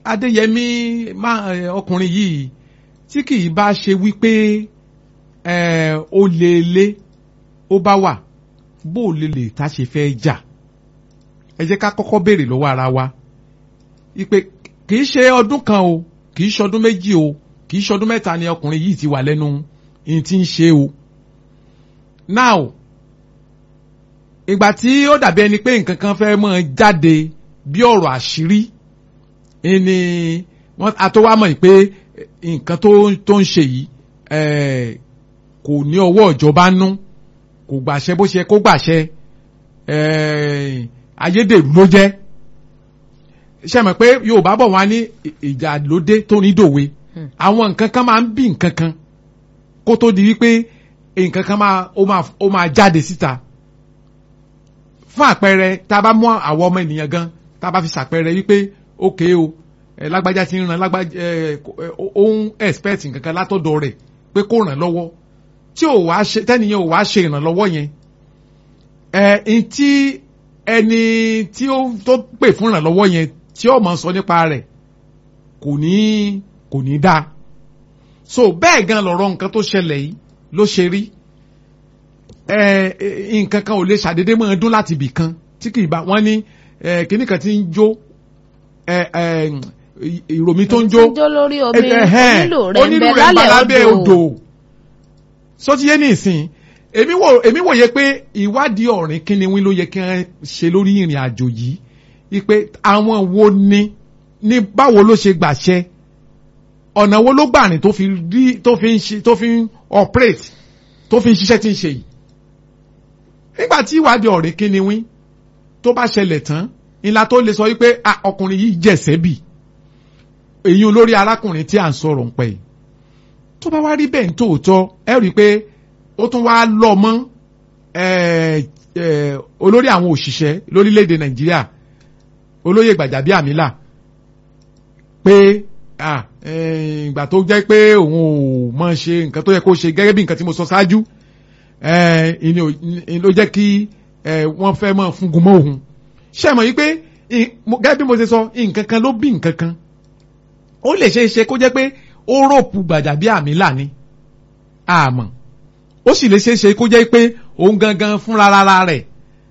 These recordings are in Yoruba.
Adéyẹmí ọkùnrin yìí tí kì í bá ṣe wípé ó lè lé ó bá wà bó o lè lè tá ṣe fẹ́ jà ẹ jẹ́ ká kọ́kọ́ béèrè lọ́wọ́ ara wa ìpè kì í ṣe ọdún kan o kì í ṣe ọdún méjì o kì í ṣe ọdún mẹ́ta ni ọkùnrin yìí ti wà lẹ́nu ìyìn tí ń ṣe o now ìgbà tí ó dàbí ẹni pé nǹkan kan fẹ́ mọ́ jáde bí ọ̀rọ̀ àṣírí ni wọ́n àtọwá mọ̀ pé nǹkan tó ń ṣe yìí kò ní ọwọ́ ìjọba nú kò gbàṣẹ bó ṣe kó gbàṣẹ ayédèrú ló jẹ́ ṣe mọ̀ pé Yorùbá bọ̀ wá ní ìjà lóde tó ní dòwe àwọn nǹkan kan máa ń bí nǹkan kan kó tó di wípé nǹkan kan máa ó máa jáde síta fún àpẹẹrẹ tá a bá mú àwọn ọmọ ènìyàn gan tá a bá fi ṣàpẹẹrẹ wípé ókè o ẹ lágbájá ti ń ran lágbájá ẹ ó ń expect nǹkan kan látọ̀dọ̀ rẹ̀ pé kó ràn lọ́wọ́ tí ò wá ṣe tẹ́nìyàn ò wá ṣe ìrànlọ́wọ́ yẹn ẹ tí ẹni tí ó tó pè fún ìrànlọ́wọ́ yẹn tí ó mọ̀ sọ nípa rẹ̀ kò ní kò ní dáa so bẹ́ẹ̀ gan lọ̀rọ̀ nǹkan tó ṣẹlẹ̀ yìí ló ṣe rí nǹkan kan ò lè ṣàdédé mọ́ ọdún láti ibì kan tí kì í bá wọ́n ní kíní kan ti ń jó ìròmí tó ń jó lórí omi onílò rẹ̀ ń bẹ lálẹ́ odò sọtíyé ní ìsìn èmi wò èmi wòye pé ìwádìí ọ̀rìn kíni wí ló yẹ kí wọ́n ṣe lórí ìrìn àjò yìí ipe àwọn wo ni ní báwo ló ṣe gbàṣẹ ọ̀nà wo ló gbà rìn tó fi rí tó fi ń ṣe tó fi ń operate tó fi ń ṣiṣẹ́ tí ń ṣe yìí nígbà tí ìwádìí ọ̀rìn kíni wí tó bá ṣẹlẹ̀ tán ńlá tó lè sọ wípé ọkùnrin yìí jẹ̀sẹ̀ bì èyí olórí arákùnrin tí à ń sọ̀rọ̀ ń pẹ́ yìí tó bá wá rí bẹ́ẹ̀ ní tòótọ́ ẹ rí i pé ó tún wá lọ mọ́ olórí àwọn òṣìṣẹ́ lórílẹ̀‐èdè nàìjíríà olóyè gbàjàbíàmílà pé ìgbà tó jẹ́ pé òun ò mọ̀ ṣe nǹkan tó yẹ kó ṣe gẹ́gẹ́ bí nǹkan tí mo sọ ṣáájú ló jẹ́ kí wọ́n fẹ́ mọ̀ fúngun mọ́ òun ṣé mọ̀ yìí pé gẹ́gẹ́ bí mo ṣe sọ nǹkan kan ló bí nǹkan kan ó lè ṣe é ṣe kó jẹ́ pé ó rọ̀pù gbàjàbíàmílà ni àmọ́ ó sì lè ṣe é ṣe kó jẹ́ pé òun gangan fúnra rárá rẹ̀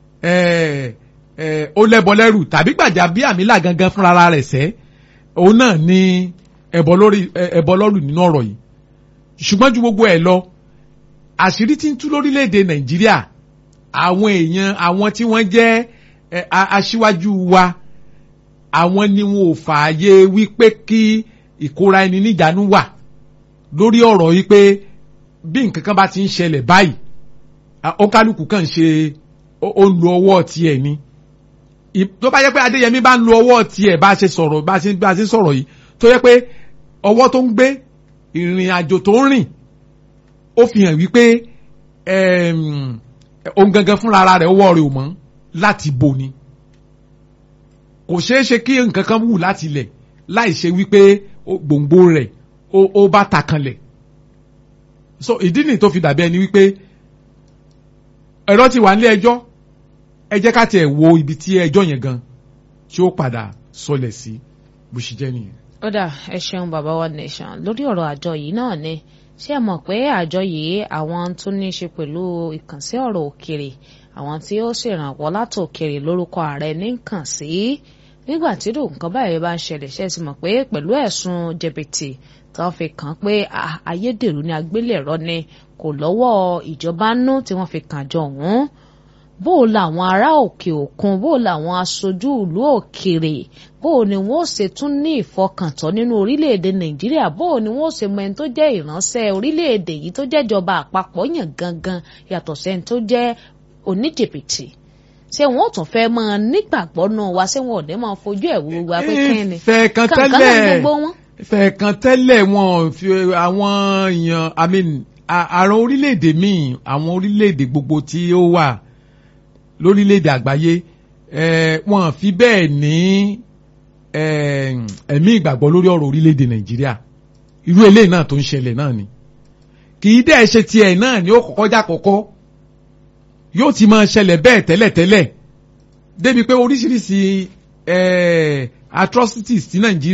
ó lẹ́bọ lẹ́rù tàbí gbàjàbíàmílà gangan fúnra rẹ̀ sẹ́ òun náà ní ẹbọ lórí ẹbọ lọ́rù nínú ọ̀rọ̀ yìí ṣùgbọ́n ju gbogbo ẹ̀ lọ àṣírí tí ń tú lórílẹ̀‐èdè nàìjíríà àwọn èèyàn àwọn tí wọ́n jẹ́ aṣíwájú wa àwọn ni wọn ò fààyè wípé kí ìkóra ẹni níjànú wà lórí ọ̀rọ̀ yìí pé bí nǹkan kan bá ti ń ṣẹlẹ̀ báyìí ọkálùkù kàn ṣe ó ń lo ọwọ́ tiẹ̀ ni tó bá yẹ pé Adéyẹmí bá ń lo ọwọ́ tiẹ̀ bá ṣe sọ̀rọ̀ bá ṣe bá ṣe sọ̀rọ̀ yìí tó yẹ pé ọwọ́ tó ń gbé ìrìn àjò tó ń rìn ó fi hàn wípé òun gangan fúnra ara rẹ̀ ọwọ́ rẹ̀ ò mọ́ láti bò ni kò ṣeé ṣe kí nǹkan kan wù láti lẹ̀ láì ṣe wípé gbòǹgbò rẹ̀ ó bá ta kanlẹ̀ so ìdí nìyí tó fi dàbí ẹni wípé ẹ̀rọ ti wà nílé ẹjọ́ ẹ jẹ́ ká tiẹ̀ wo ibi tí ẹjọ́ yẹn gan tí ó padà sọlẹ̀ sí bó ṣe jẹ́ nìyẹn. ó dà ẹ ṣeun bàbá wa nation lórí ọ̀rọ̀ àjọ yìí náà ni ṣé ẹ mọ̀ pé àjọ yìí àwọn tó ní í ṣe pẹ̀lú ìkànsí ọ̀rọ̀ òkèrè àwọn tí ó ṣèrànwọ́ látòkèrè lórúkọ ààrẹ ní kàn sí nígbà tí irú nǹkan báyìí bá ń ṣẹlẹ̀ ṣe ti mọ̀ pé pẹ̀lú ẹ̀sùn jẹ̀bìtì tó fi kàn pé ayédèrú ni agbélẹ̀rọ ni kò lọ́wọ́ ìjọba nú tí wọ́n fi kàn jọ ọ̀hún bó o làwọn ará òkè òkun bó o làwọn aṣojú ìlú òkèrè bó o ni wọ́n ṣe tún ní ìfọkàntán nínú orílẹ̀-èdè nàìjíríà bó o ni wọ́n ṣe mọ ẹni tó jẹ́ ìránṣẹ́ orílẹ̀-èdè yìí tó jẹ́jọba àpapọ̀ yàn gangan yàtọ̀ sẹ́ni tó jẹ́ oníjìbìtì ṣé wọn ò tún fẹ́ máa nígbàgbọ́ náà wá ṣé wọn ò ní máa fojú ẹ̀ wo wa pé kí ni fẹ̀ẹ̀kan tẹ́lẹ̀ fẹ̀ẹ̀kan tẹ́lẹ̀ wọn fi àwọn èèyàn i mean àrùn orílẹ̀-èdè míì àwọn orílẹ̀-èdè gbogbo tí ó wà lórílẹ̀-èdè àgbáyé wọn fi bẹ́ẹ̀ ní ẹ̀mí ìgbàgbọ́ lórí ọ̀rọ̀ orílẹ̀-èdè nàìjíríà irú eléyìí náà tó ń ṣẹlẹ̀ náà ni kì í dẹ́ ṣe tiẹ̀ náà ni ó kọ́kọ́ já kọ́kọ́ yóò ti máa ṣẹlẹ̀ bẹ́ẹ̀ tẹ́lẹ̀tẹ́lẹ̀ débi pé oríṣiríṣi atrocities tí nàìjíríà.